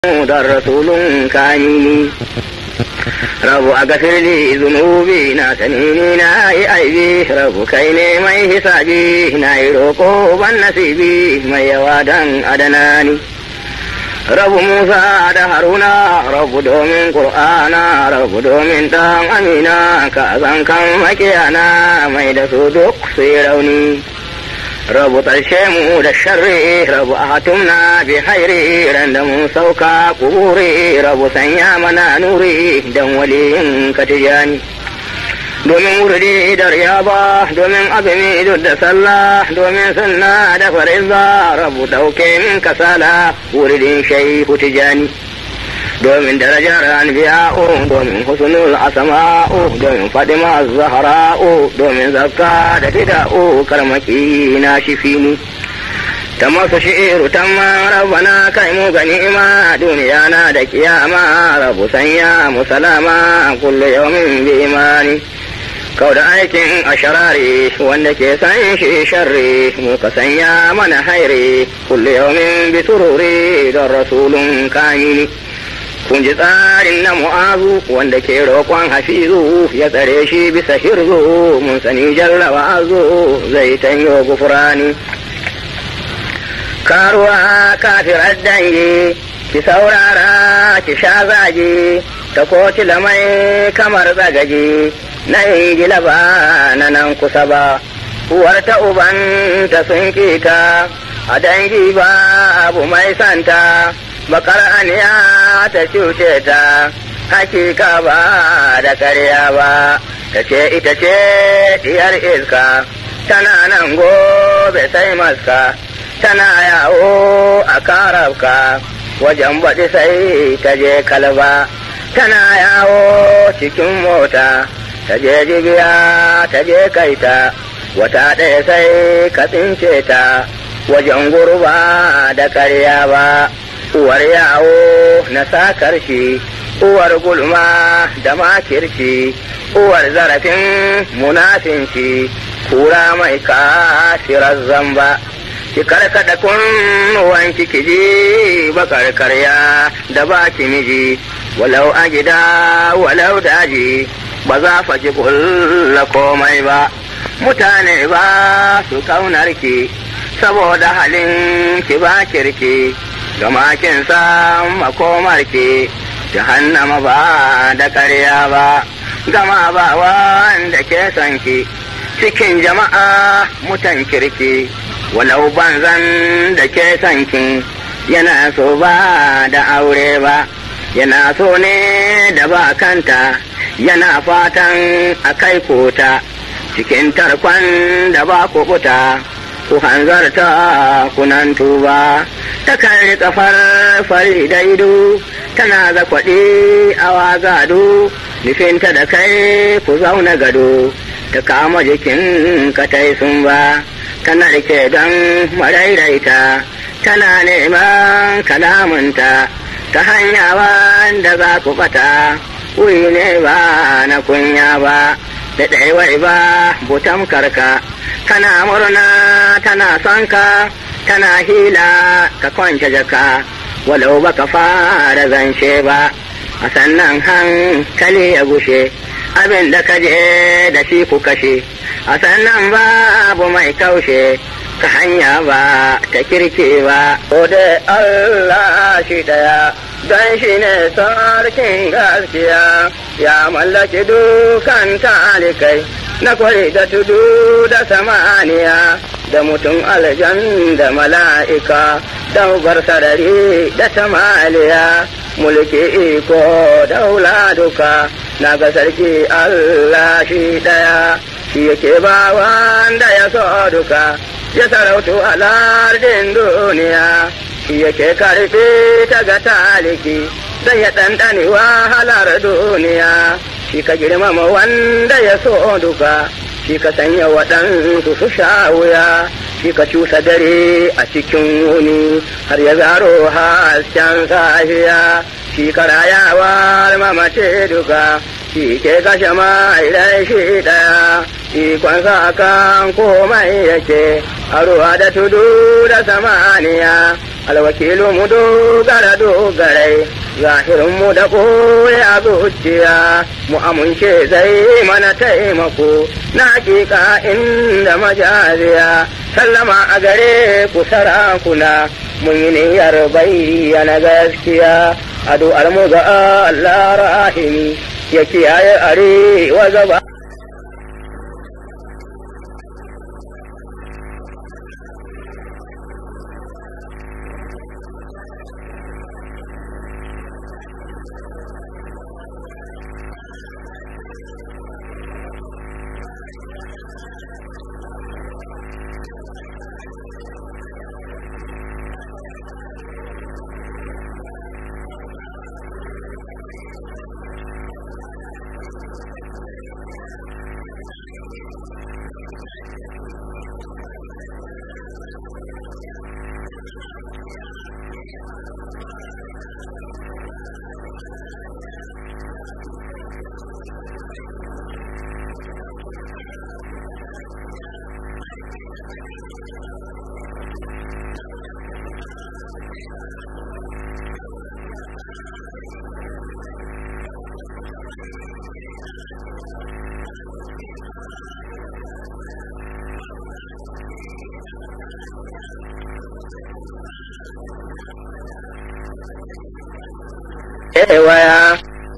da rasulun kanini rabu a gafirli zunubi na sanini na yi aibi rabu kai ne mai hisabi na yi roƙo ban nasibi mai yawa dan adanani rabu musa da haruna rabu domin ƙur'ana rabu domin ɗan amina ka zan kan makiyana mai da su duk su yi rauni rabu ƙarshe mu da sharri rabu a hatumna bi hairi ran da mun sauka kuburi rabu sanya mana nuri dan waliyin katijani domin wurdi da riyaba domin azumi duk da sallah domin sunna da fariza rabu ɗauke min kasala wuridin shaihu tijani domin darajar anbiya'u domin husnul asama'u domin fadima zahra'u domin zakka da bida'u karmaki na shifini ta masu shi'iru ta rabbana kai mu ga ni'ima duniya na da kiyama rabu sanya musalama kullu yawmin bi imani kau da aikin asharari wanda ke san shi sharri mu ka sanya mana hairi kullu yawmin bi sururi don rasulun kamini kun ji tsarin na mu'azu wanda ke roƙon hafizu ya tsare shi bisa hirzu mun sani jarraba azu zai tanyo gufurani karuwa kafirar dangi ki saurara ki sha zagi ta koci lamai kamar zagaji na ingila ba na nan kusa ba uwar ta uban ta sun kita a dangi ba abu mai santa bakar aniya ta cuce ta hakika ba da karya ba ta ce ita ce diyar iska tana nan gobe sai maska tana yawo a karabka wajen baɗi sai ta je kalba tana yawo cikin mota ta je jibiya ta je kaita wata ɗaya sai ka tsince ta wajen gurba da karya ba uwar yawo na sakar shi uwar gulma da makirci uwar zarafin munafinci kura mai kafirar zamba ki karkada kunnuwan ki ji bakar karya da baki miji walau a gida walau daji ba za fa ki kulla komai ba mutane ba su kaunar ki saboda halin ki ba kirki gama kin san makomar ki jahannama ba da ƙarya ba gama ba wanda ke son ki cikin jama'a mutan kirki walau banzan da ke son ki yana so ba da aure ba yana so ne da ba kanta yana fatan a kai kota cikin tarkon da ba kuɓuta ku hanzarta kunan tuba ta kan kafar fari daidu tana da kwaɗi awa gado nufinta da kai ku zauna gado ta kama jikin katai sun ba tana rike don marairaita tana neman kalamunta ta hanya wanda za ku bata wuri ne ba na kunya ba da ɗaiwai ba butam karka kana murna tana son ka tana hila ka kwance jaka walau baka fara zance ba a sannan hankali ya gushe abin da ka je da shi ku kashe a sannan babu mai kaushe ka hanya ba ta kirke ba ko da Allah shi daya don shi ne sarkin gaskiya ya mallaki dukan talikai na kwari da tudu da samaniya da mutum aljan da mala'ika daubar sarari da tamaliya mulki iko daula duka na ga sarki Allah shi daya shi yake ba wanda ya so duka ya sarautu a lardin duniya shi yake karfi ta ga taliki don ya ɗanɗani wahalar duniya shi ka girmama wanda ya so duka shi ka sanya waɗansu su sha wuya shi ka cusa dare a cikin wuni har ya zaro hasken safiya shi ka rayawa mamace duka shi ke kashe mai shi ɗaya ikonsa kan komai yake a ruwa da tudu da samaniya alwakilu mu dogara dogarai zahirin mu da ɓoye a zuciya mu amince zai mana taimako na hakika inda majaziya sallama a gare ku sarakuna mun yi niyyar bayyana gaskiya addu'ar mu ga Allah rahimi ya kiyaye arewa gaba waya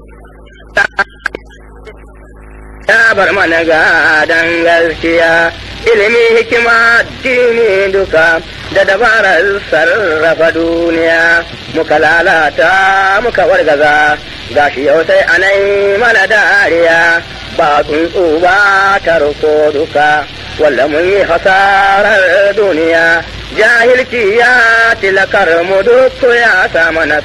ta bar mana gadan gaskiya ilimi hikima dini duka da dabarar sarrafa duniya muka lalata muka wargaza gashi yau sai anai mana dariya ba tsuntsu ba tarko duka walla mun yi hasarar duniya jahilci ya tilakar mu duk ya sa mana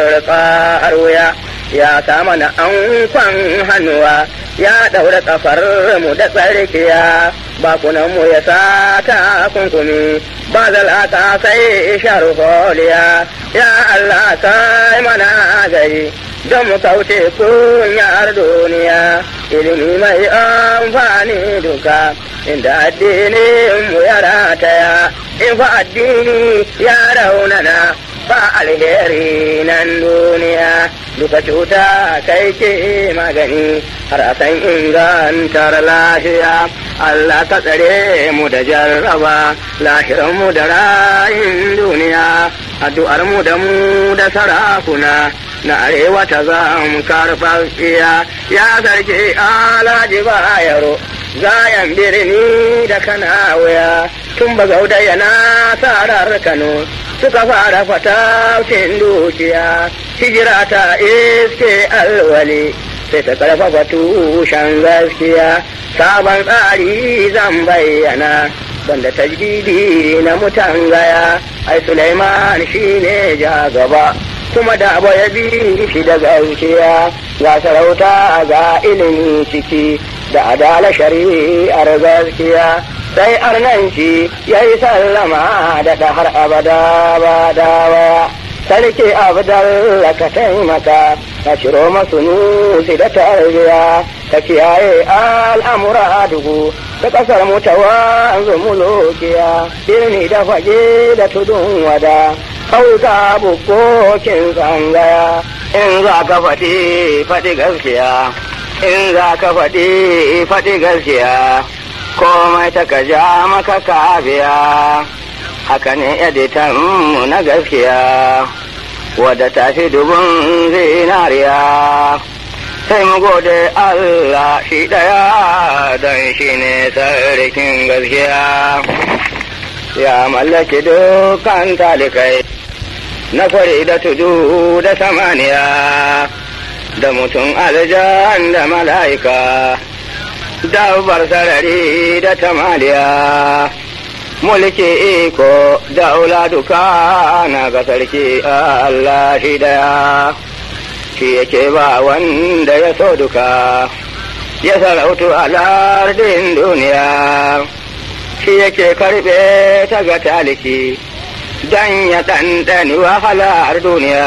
sarƙar wuya ya sa mana ankwan hannuwa ya ɗaura ƙafar mu da tsarkiya bakunan mu ya sa ta kunkumi ba zalata sai sharholiya ya Allah sai mana gari don mu kauce kunyar duniya ilimi mai amfani duka inda addinin mu ya rataya in fa addini ya raunana ba alheri nan duniya duka cuta kai ke magani har a san ingantar lahiya Allah ka tsare mu da jarraba lahiran mu da rayin duniya addu'ar mu da mu da sarakuna na arewa ta zam karfafiya ya sarki alaji bayaro zayan birni da kana waya tun ba gauda yana sarar kano suka fara fataucin dukiya hijira ta iske alwali sai ta karfafa tushen gaskiya sabon tsari zan bayyana banda tajdidi na mutan gaya ai Sulaiman shine ja gaba kuma da abu ya bi shi da gaskiya ga sarauta ga ilimi ciki da adala shari'ar gaskiya sai arnanci ya yi sallama da har abada ba dawa sarki abdalla ka taimaka ka ciro masu nusi da tarbiya ka kiyaye al'amura dugu da ƙasar mutawa zumulukiya birni da fage da tudun wada ƙauyuka bukokin tsangaya in za ka faɗi faɗi gaskiya in za ka faɗi faɗi gaskiya komai ta ka ja maka kabiya haka ne editan mu na gaskiya wadda ta fi dubun zinariya sai mu gode Allah shi ɗaya don shi ne sarkin gaskiya ya mallaki dukkan talikai na kwari da tudu da samaniya da mutum aljan da mala'ika dabbar sarari da tamaliya mulki iko da duka na ga sarki Allah shi daya shi yake ba wanda ya so duka ya sarautu a lardin duniya shi yake karbe ta ga taliki dan ya ɗanɗani wahalar duniya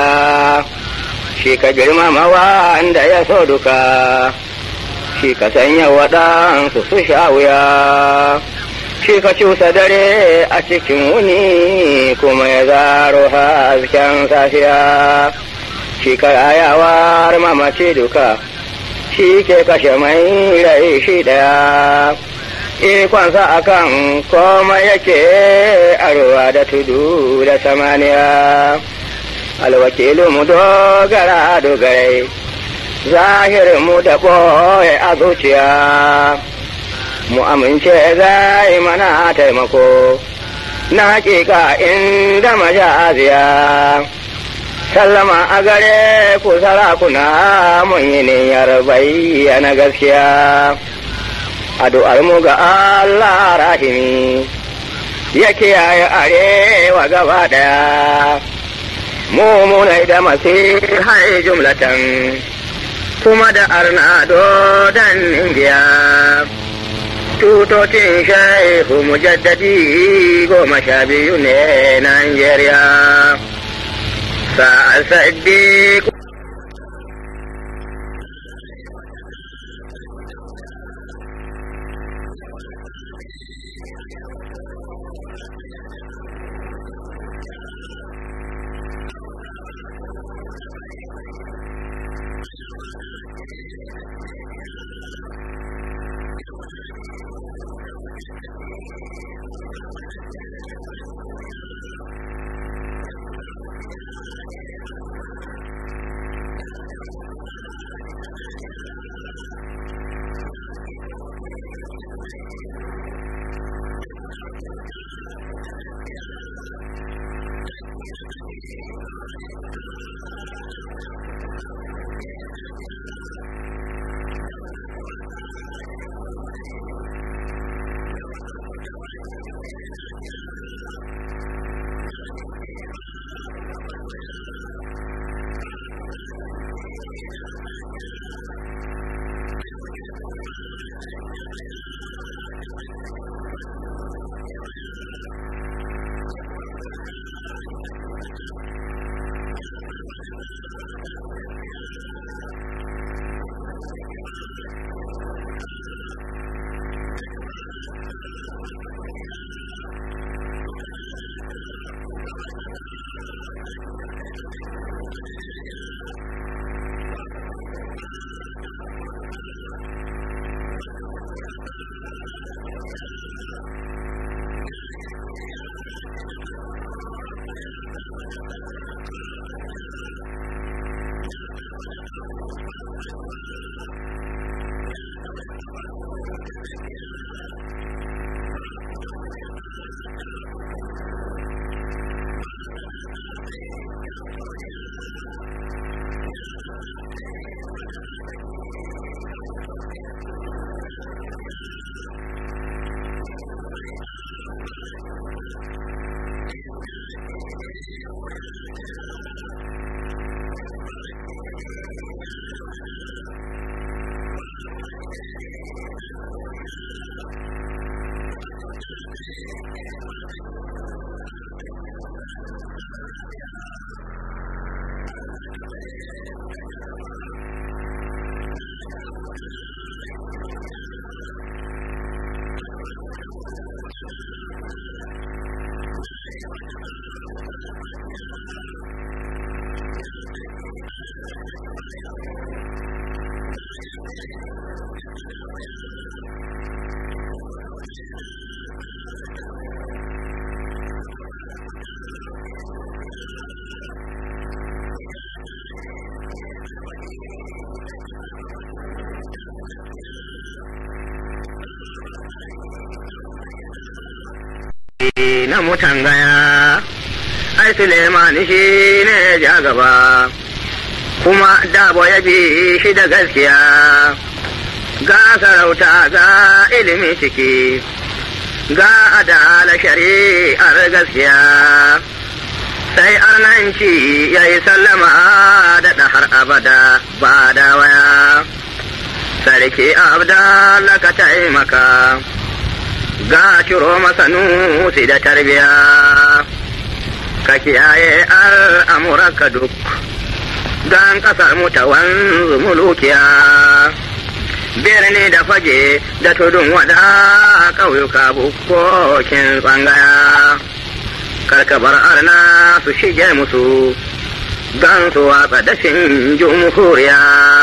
shi ka girmama wanda ya so duka shi ka sanya waɗansu su sha wuya shi ka cusa dare a cikin wuni kuma ya zaro hasken safiya shi ka rayawar mamaci duka shi ke kashe mai rai shi daya ikonsa akan koma yake arwa da tudu da samaniya alwakilu mu dogara dogarai zahirin mu da ɓoye a zuciya mu amince zai mana taimako na hakika inda majaziya sallama a gare ku sarakuna mun yi niyyar bayyana gaskiya addu'ar mu ga Allah rahimi ya kiyaye arewa gaba daya mu munai da masihai jumlatan kuma da arnado dan indiya tutocin shaihu mujaddadi goma sha biyu ne Najeriya. Sa'ad Sadiq na mutan gaya ai Suleiman shi ne ja gaba kuma dabo ya bi shi da gaskiya ga sarauta ga ilimi ciki ga adala shari'ar gaskiya sai arnanci ya yi sallama da har abada ba da waya sarki abdalla ka taimaka ga ciro masa nusi da tarbiya ka kiyaye al'amuranka duk don ƙasar mu ta wanzu mulukiya birni da fage da tudun wada ƙauyuka bukkokin tsangaya karkabar arna su shige musu don su watsa dashin jumhuriya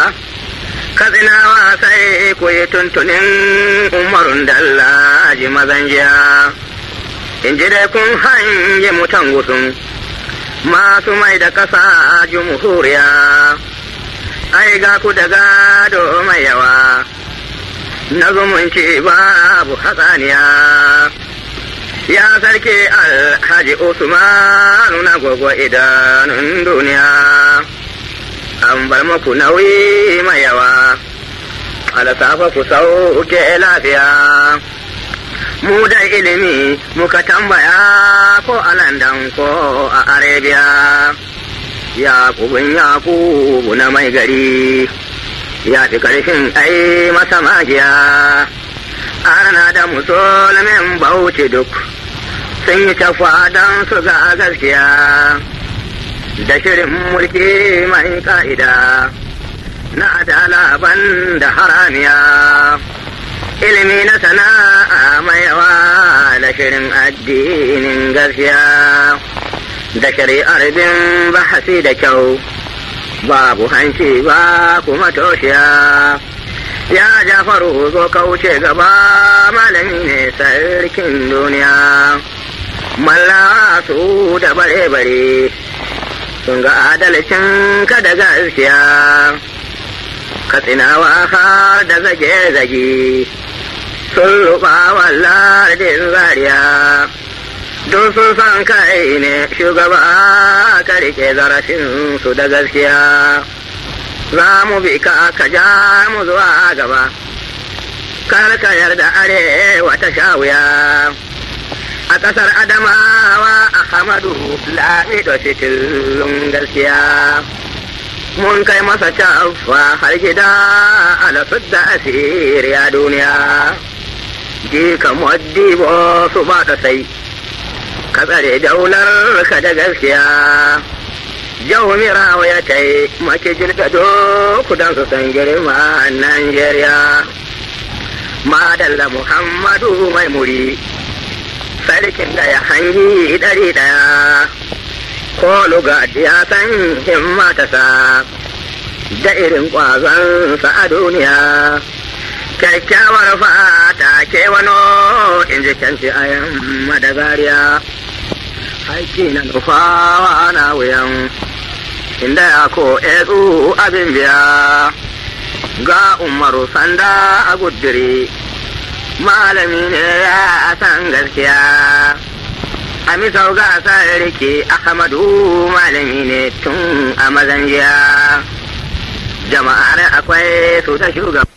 katsinawa sai ku yi tuntunin umarun dallaji mazan jiya in ji dai kun hange mutan gusun masu mai da ƙasa jumhuriya ai ga ku da gado mai yawa na zumunci babu hatsaniya ya sarki alhaji usmanu na gogo idanun duniya an bar muku nauyi mai yawa alasafa ku sauke lafiya mu da ilimi muka tambaya ko a landan ko a arabia yakubun yakubu na mai gari ya fi ƙarfin ai masa magiya arna da musulmin bauchi duk sun yi tafa don su ga gaskiya da shirin mulki mai ka'ida na adala ban da haramiya ilimi na sana'a mai yawa da shirin addinin gaskiya da shari'ar bin bahasi da kyau babu hanci ba kuma toshiya ya jafaru zo kauce gaba malami ne sarkin duniya malla su da bare-bare sun ga adalcin ka da gaskiya katsinawa har da zage-zage sun ruba wallardin zariya don sun san kai ne shugaba ka rike zarafin su da gaskiya za mu bi ka ka ja mu zuwa gaba kar ka yarda arewa ta sha wuya a ƙasar adamawa a hamadu lamido fitilun gaskiya mun kai masa cafa har gida alasud da asiriya duniya ji ka moddibo su ba ta sai ka tsare daular ka da gaskiya jawmirawa ya tai make jirgado kudan su san girma Najeriya madalla Muhammadu mai muri sarkin da ya hangi ɗari ɗaya ko luga ya san himma ta sa da irin ƙwazon a duniya kyakkyawar fata ke wano in ji kyanci a yamma da zariya haiki na nufawa na wuyan inda ya ko ezu abin biya ga umaru sanda a gudure malami ne ya san gaskiya a misau ga sarki ahmadu malami ne tun a mazan jiya jama'ar akwai su ta shugaba